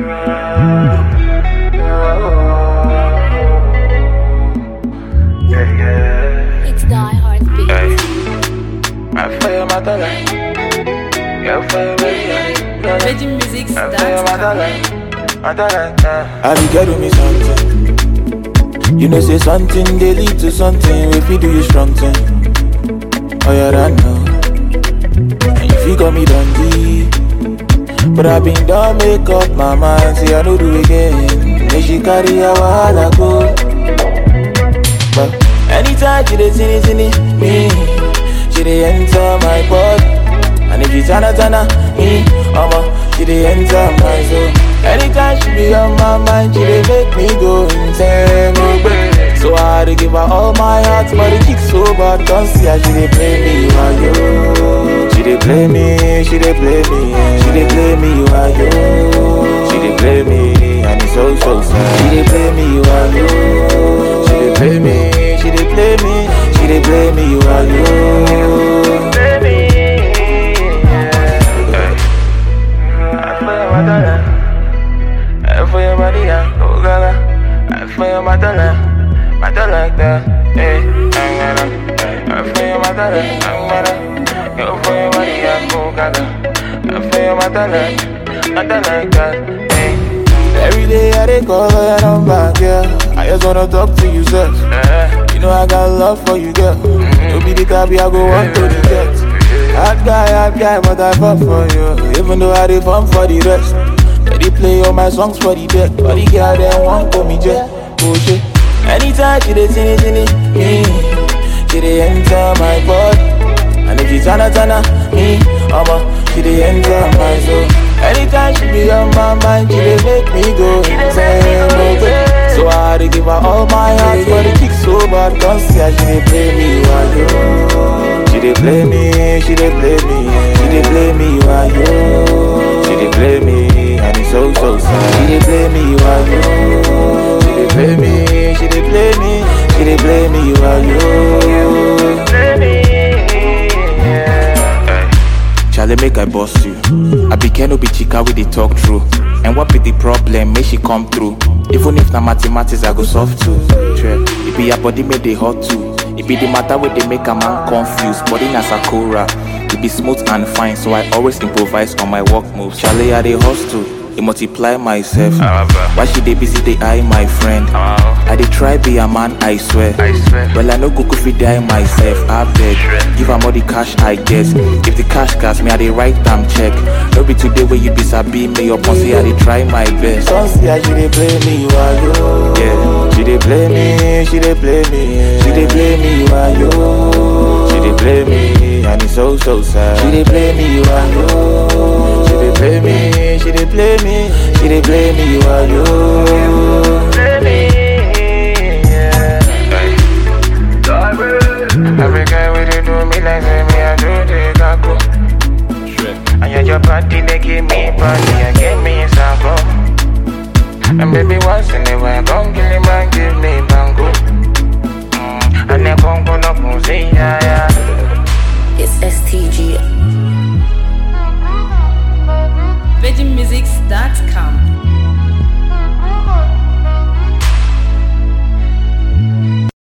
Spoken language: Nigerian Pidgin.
Yeah, yeah. It's Die Hard Beat. Hey. I feel my dollar. Yeah, feel me. Yeah. Virgin Music I feel my Stars. dollar. My dollar. Yeah. I be get with me something. You know, say something they lead to something. If you do you strong thing. Oh, yeah, I know. And if you got me dundee. But I been done make up my mind. Say I don't do again. Then she carry a wahala go. But anytime she dey see it, see it, me, she dey enter my body. And if she tana tana, me, mama, she dey enter my soul. Anytime she be on my mind, she dey make me go insane, oh baby. So I had to give her all my heart, but the kick so bad, don't see how she dey play me, why yo? She dey play me, she dey play me, she dey play me, why yo? She dey play me, and it's so so sad. She dey play me, why yo? She dey play me, she dey play me, she dey play me, why yo? I feel my dollar. I feel my dia, oh gaga. I feel my dollar, my dollar like that. Hey, I'm gonna. I feel my dollar, I'm gonna. You feel my dia, oh gaga. I feel my dollar, my dollar like that. Hey, Every day I dey call her number, girl. I just wanna talk to you, sir. uh, You know I got love for you, girl. You be the type I go want to the jet. Hard guy, hard guy, but I fall for you. Even though I dey fun for the rest. They dey play all my songs for the deck. But the girl them want call me jet. Oh shit. Anytime she dey sing it, sing it, me, she dey enter my body. And if she tana tana, me, mama, she dey enter my soul. Anytime she be on my mind, she dey make me go insane, oh baby. So I had to give her all my heart, but the kick so bad, can't see how she dey play me, why yo? She dey play me, she dey play me, she dey play me, why yo? She dey play me, and it's so so sad. She dey play me, why yo? She dey play me, she dey play me, she dey play me, why yo? Charlie, make I boss you. I be Keno be chica with the talk true. And what be the problem? Make she come through. Even if na mathematics, I go solve too. Tre, It be your body make they hot too. It be the matter where they make a man confused. Body na sakura. It be smooth and fine, so I always improvise on my work moves. Charlie, I dey hustle. It multiply myself. Why she dey busy? They eye my friend. I dey try be a man, I swear. I swear. Well, I no go go fit die myself. I beg, give am all the cash I guess. If the cash gas me, I dey write am check. No be today where you be sabi me up on say I dey try my best. Some see how she dey play me, why yo? Yeah, she dey play me, she dey play me, she dey play me, why yo? She dey play me, and it's so so sad. She dey play me, why yo? She dey play me, she dey play me, she dey play me, why yo?